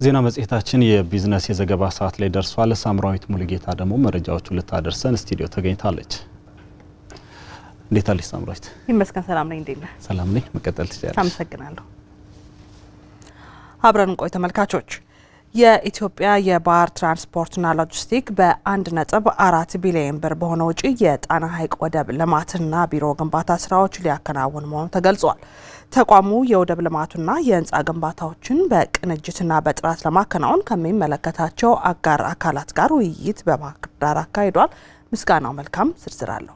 ዜና መጽሔታችን የቢዝነስ የዘገባ ሰዓት ላይ ደርሷል። ሳምራዊት ሙሉጌታ ደግሞ መረጃዎቹ ልታደርሰን ስቱዲዮ ተገኝታለች። እንዴት አለች ሳምራዊት? ይመስገን ሰላም ነኝ። እንዴት ነህ? ሰላም ነኝ። መቀጠል ትችላለች። አመሰግናለሁ። አብረን ቆይ ተመልካቾች። የኢትዮጵያ የባህር ትራንስፖርትና ሎጂስቲክ በአንድ ነጥብ አራት ቢሊዮን ብር በሆነ ውጪ የጣና ሐይቅ ወደብ ልማትና ቢሮ ግንባታ ስራዎች ሊያከናውን መሆኑ ተገልጿል። ተቋሙ የወደብ ልማቱና የህንፃ ግንባታዎችን በቅንጅትና በጥራት ለማከናወን ከሚመለከታቸው አጋር አካላት ጋር ውይይት በባህር ዳር አካሂዷል። ምስጋናው መልካም ዝርዝር አለው።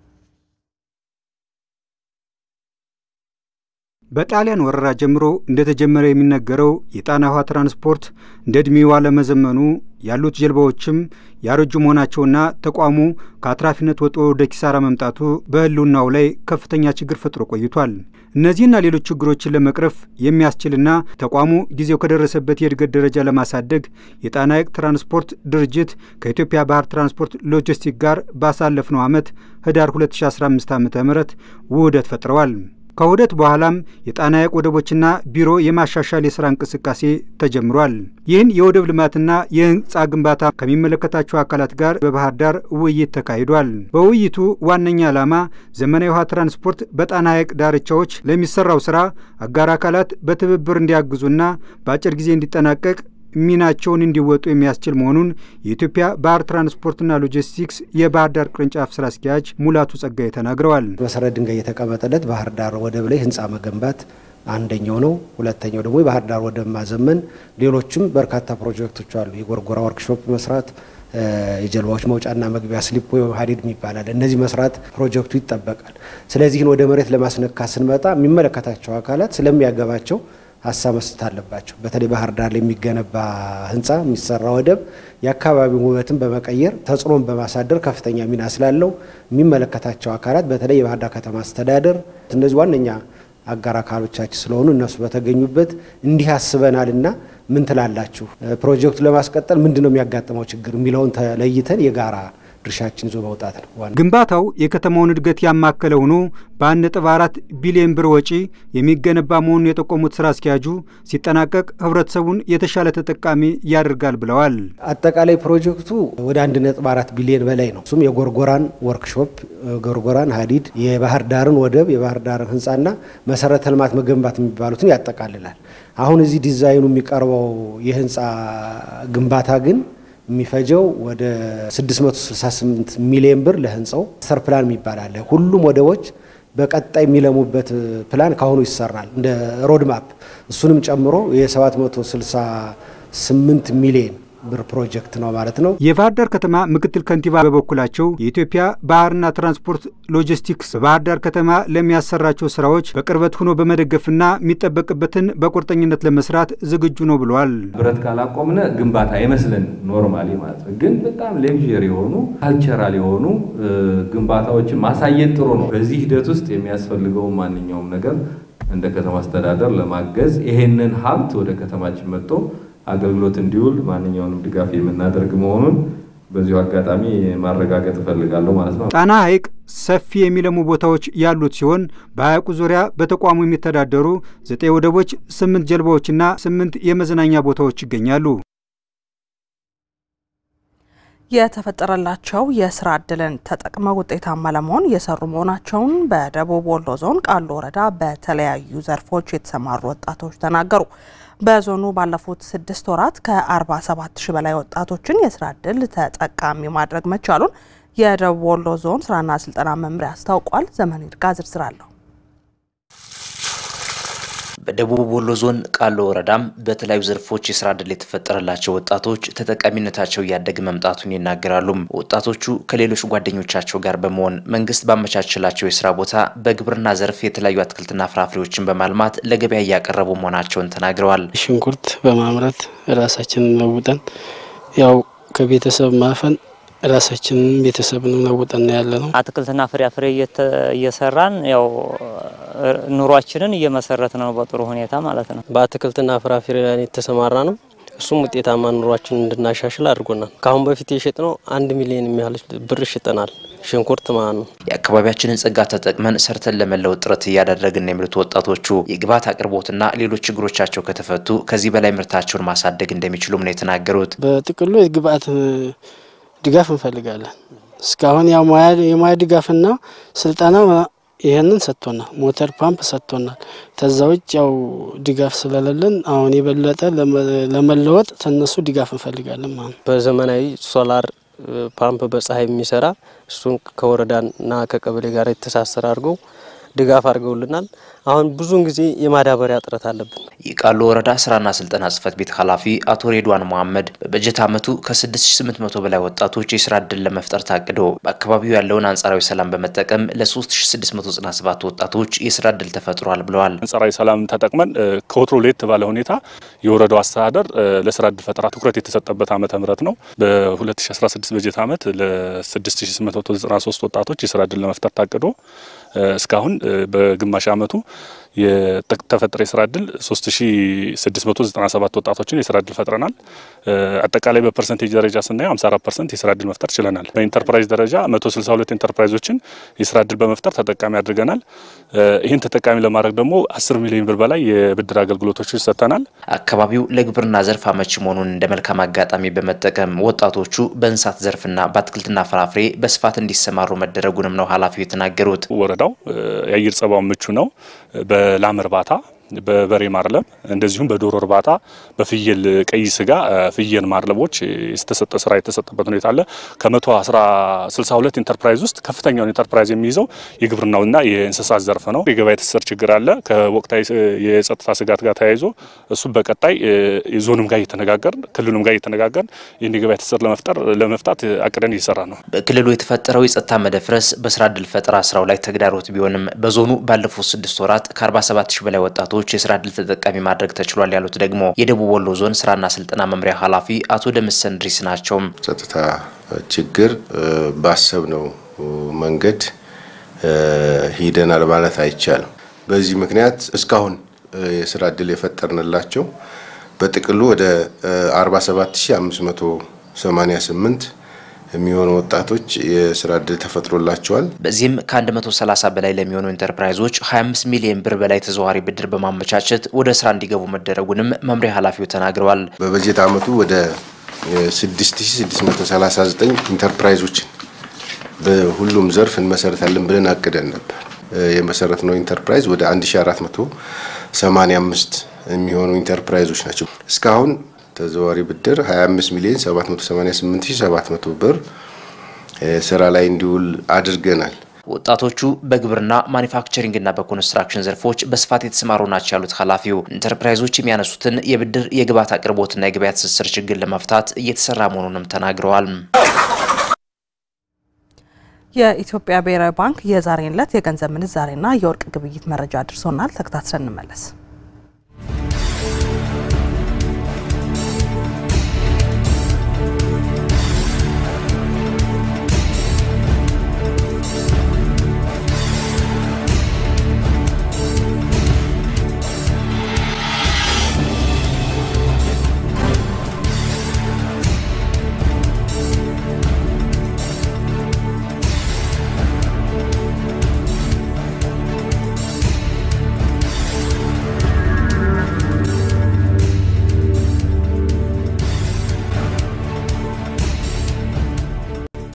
በጣሊያን ወረራ ጀምሮ እንደተጀመረ የሚነገረው የጣና ውሃ ትራንስፖርት እንደ ዕድሜው አለመዘመኑ ያሉት ጀልባዎችም ያረጁ መሆናቸውና ተቋሙ ከአትራፊነት ወጥቶ ወደ ኪሳራ መምጣቱ በህልውናው ላይ ከፍተኛ ችግር ፈጥሮ ቆይቷል። እነዚህና ሌሎች ችግሮችን ለመቅረፍ የሚያስችልና ተቋሙ ጊዜው ከደረሰበት የእድገት ደረጃ ለማሳደግ የጣና ሐይቅ ትራንስፖርት ድርጅት ከኢትዮጵያ ባህር ትራንስፖርት ሎጂስቲክ ጋር ባሳለፍነው ዓመት ህዳር 2015 ዓ ም ውህደት ፈጥረዋል። ከውህደት በኋላም የጣና ሐይቅ ወደቦችና ቢሮ የማሻሻል የሥራ እንቅስቃሴ ተጀምሯል። ይህን የወደብ ልማትና የህንፃ ግንባታ ከሚመለከታቸው አካላት ጋር በባህር ዳር ውይይት ተካሂዷል። በውይይቱ ዋነኛ ዓላማ ዘመናዊ ውሃ ትራንስፖርት በጣና ሐይቅ ዳርቻዎች ለሚሰራው ሥራ አጋር አካላት በትብብር እንዲያግዙና በአጭር ጊዜ እንዲጠናቀቅ ሚናቸውን እንዲወጡ የሚያስችል መሆኑን የኢትዮጵያ ባህር ትራንስፖርትና ሎጂስቲክስ የባህር ዳር ቅርንጫፍ ስራ አስኪያጅ ሙላቱ ጸጋዬ ተናግረዋል። መሰረት ድንጋይ የተቀመጠለት ባህር ዳር ወደብ ላይ ህንፃ መገንባት አንደኛው ነው። ሁለተኛው ደግሞ የባህር ዳር ወደብ ማዘመን፣ ሌሎችም በርካታ ፕሮጀክቶች አሉ። የጎርጎራ ወርክሾፕ መስራት፣ የጀልባዎች መውጫና መግቢያ ስሊፕ ወይ ሀዲድ ይባላል። እነዚህ መስራት ፕሮጀክቱ ይጠበቃል። ስለዚህን ወደ መሬት ለማስነካት ስንመጣ የሚመለከታቸው አካላት ስለሚያገባቸው ሀሳብ መስጠት አለባቸው። በተለይ ባህር ዳር ላይ የሚገነባ ህንፃ የሚሰራ ወደብ የአካባቢውን ውበትን በመቀየር ተጽዕኖን በማሳደር ከፍተኛ ሚና ስላለው የሚመለከታቸው አካላት በተለይ የባህር ዳር ከተማ አስተዳደር እነዚህ ዋነኛ አጋር አካሎቻችን ስለሆኑ እነሱ በተገኙበት እንዲህ አስበናልና ምን ትላላችሁ፣ ፕሮጀክቱ ለማስቀጠል ምንድን ነው የሚያጋጥመው ችግር የሚለውን ተለይተን የጋራ ድርሻችን ይዞ መውጣት ነው። ግንባታው የከተማውን እድገት ያማከለ ሆኖ በአንድ ነጥብ አራት ቢሊዮን ብር ወጪ የሚገነባ መሆኑን የጠቆሙት ስራ አስኪያጁ ሲጠናቀቅ ህብረተሰቡን የተሻለ ተጠቃሚ ያደርጋል ብለዋል። አጠቃላይ ፕሮጀክቱ ወደ አንድ ነጥብ አራት ቢሊዮን በላይ ነው። እሱም የጎርጎራን ወርክሾፕ፣ ጎርጎራን ሀዲድ፣ የባህር ዳርን ወደብ፣ የባህር ዳርን ህንፃና መሰረተ ልማት መገንባት የሚባሉትን ያጠቃልላል። አሁን እዚህ ዲዛይኑ የሚቀርበው የህንፃ ግንባታ ግን የሚፈጀው ወደ 668 ሚሊዮን ብር ለህንፃው ማስተር ፕላን የሚባል አለ። ሁሉም ወደቦች በቀጣይ የሚለሙበት ፕላን ካሁኑ ይሰራል እንደ ሮድማፕ። እሱንም ጨምሮ የ768 ሚሊዮን ብር ፕሮጀክት ነው ማለት ነው። የባህር ዳር ከተማ ምክትል ከንቲባ በበኩላቸው የኢትዮጵያ ባህርና ትራንስፖርት ሎጂስቲክስ በባህር ዳር ከተማ ለሚያሰራቸው ስራዎች በቅርበት ሆኖ በመደገፍና የሚጠበቅበትን በቁርጠኝነት ለመስራት ዝግጁ ነው ብለዋል። ብረት ካላቆምነ ግንባታ አይመስለን ኖርማሊ ማለት ነው። ግን በጣም ሌክዥር የሆኑ ካልቸራል የሆኑ ግንባታዎችን ማሳየት ጥሩ ነው። በዚህ ሂደት ውስጥ የሚያስፈልገው ማንኛውም ነገር እንደ ከተማ አስተዳደር ለማገዝ ይሄንን ሀብት ወደ ከተማችን መጥቶ አገልግሎት እንዲውል ማንኛውንም ድጋፍ የምናደርግ መሆኑን በዚሁ አጋጣሚ ማረጋገጥ እፈልጋለሁ ማለት ነው። ጣና ሐይቅ ሰፊ የሚለሙ ቦታዎች ያሉት ሲሆን በሐይቁ ዙሪያ በተቋሙ የሚተዳደሩ ዘጠኝ ወደቦች፣ ስምንት ጀልባዎችና ስምንት የመዝናኛ ቦታዎች ይገኛሉ። የተፈጠረላቸው የስራ እድልን ተጠቅመው ውጤታማ ለመሆን እየሰሩ መሆናቸውን በደቡብ ወሎ ዞን ቃሉ ወረዳ በተለያዩ ዘርፎች የተሰማሩ ወጣቶች ተናገሩ። በዞኑ ባለፉት ስድስት ወራት ከ47 ሺህ በላይ ወጣቶችን የስራ እድል ተጠቃሚ ማድረግ መቻሉን የደቡብ ወሎ ዞን ስራና ስልጠና መምሪያ አስታውቋል። ዘመን ይርጋ ዝርዝር አለው። በደቡብ ወሎ ዞን ቃሉ ወረዳም በተለያዩ ዘርፎች የስራ ዕድል የተፈጠረላቸው ወጣቶች ተጠቃሚነታቸው እያደገ መምጣቱን ይናገራሉ። ወጣቶቹ ከሌሎች ጓደኞቻቸው ጋር በመሆን መንግስት ባመቻችላቸው የስራ ቦታ በግብርና ዘርፍ የተለያዩ አትክልትና ፍራፍሬዎችን በማልማት ለገበያ እያቀረቡ መሆናቸውን ተናግረዋል። ሽንኩርት በማምረት ራሳችንን ለውጠን ያው ከቤተሰብ ማፈን ራሳችንን ቤተሰብን ለውጠን ያለ ነው። አትክልትና ፍራፍሬ እየሰራን ያው ኑሯችንን እየመሰረት ነው በጥሩ ሁኔታ ማለት ነው። በአትክልትና ፍራፍሬ ላይ የተሰማራ ነው። እሱም ውጤታማ ኑሯችን እንድናሻሽል አድርጎናል። ከአሁን በፊት የሸጥ ነው አንድ ሚሊዮን የሚያህል ብር ሽጠናል። ሽንኩርት ማለት ነው። የአካባቢያችንን ጸጋ ተጠቅመን ሰርተን ለመለወጥ ጥረት እያደረግን የሚሉት ወጣቶቹ የግብዓት አቅርቦትና ሌሎች ችግሮቻቸው ከተፈቱ ከዚህ በላይ ምርታቸውን ማሳደግ እንደሚችሉም ነው የተናገሩት። በጥቅሉ የግብዓት ድጋፍ እንፈልጋለን። እስካሁን የሙያ ድጋፍና ስልጠና ይህንን ሰጥቶናል። ሞተር ፓምፕ ሰጥቶናል። ከዛ ውጭ ያው ድጋፍ ስለሌለን አሁን የበለጠ ለመለወጥ ተነሱ ድጋፍ እንፈልጋለን ማለት ነው። በዘመናዊ ሶላር ፓምፕ በፀሐይ የሚሰራ እሱን ከወረዳና ከቀበሌ ጋር የተሳሰረ አድርገው ድጋፍ አድርገውልናል። አሁን ብዙውን ጊዜ የማዳበሪያ እጥረት አለብን። የቃሉ ወረዳ ስራና ስልጠና ጽህፈት ቤት ኃላፊ አቶ ሬድዋን መሐመድ በበጀት ዓመቱ ከ6800 በላይ ወጣቶች የስራ እድል ለመፍጠር ታቅዶ በአካባቢው ያለውን አንጻራዊ ሰላም በመጠቀም ለ3697 ወጣቶች የስራ እድል ተፈጥሯል ብለዋል። አንጻራዊ ሰላም ተጠቅመን ከወትሮ ለየት ባለ ሁኔታ የወረዳው አስተዳደር ለስራ እድል ፈጠራ ትኩረት የተሰጠበት ዓመተ ምህረት ነው። በ2016 በጀት ዓመት ለ6893 ወጣቶች የስራ እድል ለመፍጠር ታቅዶ እስካሁን በግማሽ ዓመቱ የተፈጠረ የስራ እድል 3697 ወጣቶችን የስራ እድል ፈጥረናል። አጠቃላይ በፐርሰንቴጅ ደረጃ ስናየው 54 ፐርሰንት የስራ እድል መፍጠር ችለናል። በኢንተርፕራይዝ ደረጃ 162 ኢንተርፕራይዞችን የስራ እድል በመፍጠር ተጠቃሚ አድርገናል። ይህን ተጠቃሚ ለማድረግ ደግሞ 10 ሚሊዮን ብር በላይ የብድር አገልግሎቶችን ሰጥተናል። አካባቢው ለግብርና ዘርፍ አመቺ መሆኑን እንደ መልካም አጋጣሚ በመጠቀም ወጣቶቹ በእንስሳት ዘርፍና በአትክልትና ፍራፍሬ በስፋት እንዲሰማሩ መደረጉንም ነው ኃላፊው የተናገሩት። ወረዳው የአየር ጸባው ምቹ ነው። በላም እርባታ በበሬ ማርለም እንደዚሁም በዶሮ እርባታ በፍየል ቀይ ስጋ ፍየል ማርለቦች የተሰጠ ስራ የተሰጠበት ሁኔታ አለ። ከመቶ ስልሳ ሁለት ኢንተርፕራይዝ ውስጥ ከፍተኛውን ኢንተርፕራይዝ የሚይዘው የግብርናውና የእንስሳት ዘርፍ ነው። የገበያ ትስስር ችግር አለ። ከወቅታዊ የጸጥታ ስጋት ጋር ተያይዞ እሱም በቀጣይ ዞንም ጋር እየተነጋገርን ክልሉም ጋር እየተነጋገርን ይህን የገበያ ትስስር ለመፍጠር ለመፍታት አቅደን እየሰራ ነው። በክልሉ የተፈጠረው የጸጥታ መደፍረስ በስራ እድል ፈጠራ ስራው ላይ ተግዳሮት ቢሆንም በዞኑ ባለፉት ስድስት ወራት ከ47 ሺህ በላይ ወጣቶች ወጣቶች የስራ እድል ተጠቃሚ ማድረግ ተችሏል ያሉት ደግሞ የደቡብ ወሎ ዞን ስራና ስልጠና መምሪያ ኃላፊ አቶ ደምስ ሰንድሪስ ናቸው። ጸጥታ ችግር ባሰብነው መንገድ ሂደናል ማለት አይቻልም። በዚህ ምክንያት እስካሁን የስራ እድል የፈጠርንላቸው በጥቅሉ ወደ 47588 የሚሆኑ ወጣቶች የስራ እድል ተፈጥሮላቸዋል። በዚህም ከ130 በላይ ለሚሆኑ ኢንተርፕራይዞች 25 ሚሊዮን ብር በላይ ተዘዋዋሪ ብድር በማመቻቸት ወደ ስራ እንዲገቡ መደረጉንም መምሪያ ኃላፊው ተናግረዋል። በበጀት ዓመቱ ወደ 6639 ኢንተርፕራይዞችን በሁሉም ዘርፍ እንመሰረታለን ብለን አቅደን ነበር። የመሰረት ነው ኢንተርፕራይዝ ወደ 1485 የሚሆኑ ኢንተርፕራይዞች ናቸው። እስካሁን ተዘዋዋሪ ብድር 25 ሚሊዮን 788700 ብር ስራ ላይ እንዲውል አድርገናል። ወጣቶቹ በግብርና ማኒፋክቸሪንግና በኮንስትራክሽን ዘርፎች በስፋት የተሰማሩ ናቸው ያሉት ኃላፊው ኢንተርፕራይዞች የሚያነሱትን የብድር የግብዓት አቅርቦትና የገበያ ትስስር ችግር ለመፍታት እየተሰራ መሆኑንም ተናግረዋል። የኢትዮጵያ ብሔራዊ ባንክ የዛሬን ዕለት የገንዘብ ምንዛሬና የወርቅ ግብይት መረጃ አድርሶናል። ተከታትለን እንመለስ።